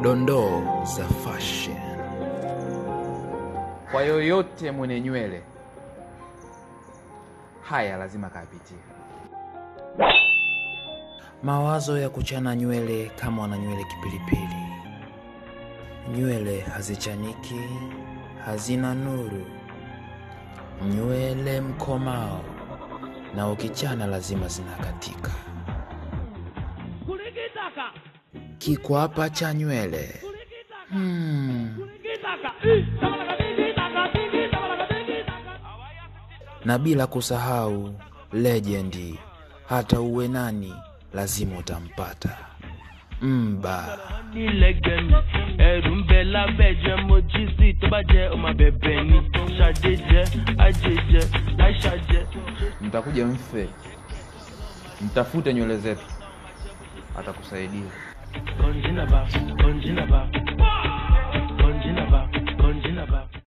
dondoo za fashion. Kwa yoyote mwenye nywele, haya lazima kayapitie. Mawazo ya kuchana nywele kama wana nywele kipilipili. Nywele hazichaniki, hazina nuru. Nywele mkomao, na ukichana lazima zinakatika. Kikwapa cha nywele. Hmm. Na bila kusahau legendi, hata uwe nani lazima utampata mba. ní lẹ́gẹ̀ẹ́nì ẹ̀rù ń bẹ lábẹ́jẹ́ mo jí sí tó bá jẹ́ ọmọ bẹ̀bẹ̀ ni ṣàdé jẹ́ ajé jẹ́ aisha jẹ́. Mtakuja mfe, mtafute nywele zetu, atakusaidia. kọ́ńjínà bá kọ́ńjínà